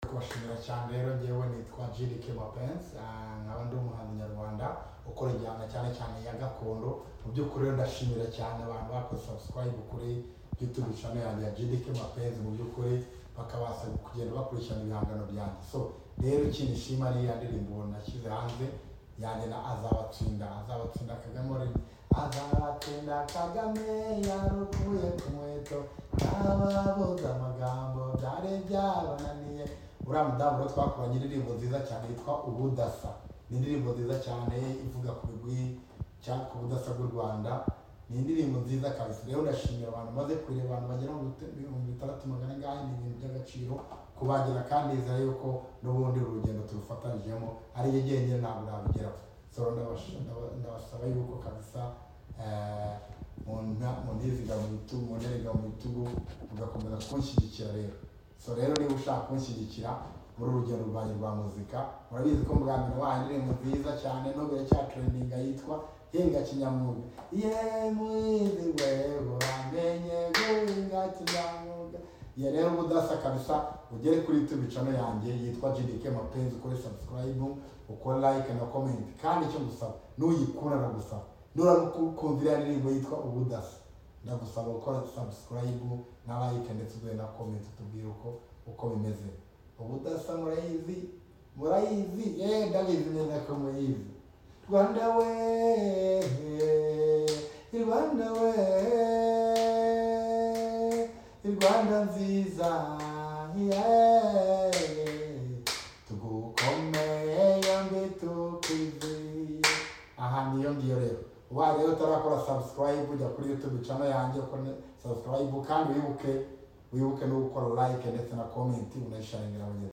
kubashimira cyane rero ngewe nitwa Jirike Mapensi nkaba ndi umuhanzi nyarwanda ukora injyana cyane cyane ya gakondo mu by'ukuri rero ndashimira cyane abantu bakoze subscribe kuri YouTube channel yanjye ya Jirike Mapensi mu by'ukuri bakabasha kugenda bakurikirana ibihangano byanjye so rero ikintu nshima ni ya ndirimbo nashyize hanze yanjye na azabatsinda azabatsinda Kagame Warren azabatsinda Kagame yarukuye ku nkweto ntababuze amagambo byari byabananiye uriya mudamu rero twakoranye indirimbo nziza cyane yitwa ubudasa ni indirimbo nziza cyane ivuga ku bigwi cyangwa ku budasa bw'u rwanda ni indirimbo nziza kabisa rero ndashimira abantu maze kureba abantu bagera mu bite- ibihumbi bitandatu magana angahe ni ibintu by'agaciro kubagira kandi nizera yuko n'ubundi uru rugendo turufatanyijemo ari yo jyenyine ntabwo nabigeraho so ndabash- ndaba- ndabasaba yuko kabisa eh, muna- muntiziga mu bitugu munterega mu bitugu mugakomeza kunshyigikira rero so rero niba ushaka kunshyigikira muri uru rugendo rwanjye rwa muzika murabizi ko bwa mbere wahaye indirimbo nziza cyane nubwo iracyatrendinga yitwa hinga kinyamwuga yemwizi wewe wamenye guhinga kinyamwuga ya rero ubudasa kabisa ugere kuri youtube channel yanjye yitwa gdk mapenzi ukore subscribe ukore like na comment kandi icyo ngusaba nuyikunda ndagusaba nuramukundira ya ndirimbo yitwa ubudasa ndagusaba gukora subscribe na like ndetse uduhe na comment tubwire uko uko bimeze ubudasa murayizi murayizi yewe ndabizi neza ko muyizi rwanda we rwanda we rwanda nziza yeee tugukomeye yombi tukwizihiye aha niyo ngiyo rero ubaye rero utarakora subscribe ujya kuri youtube channel yanjye ukora subscribe kandi wibuke wibuke no gukora like ndetse na comment unayisharingira mugenzi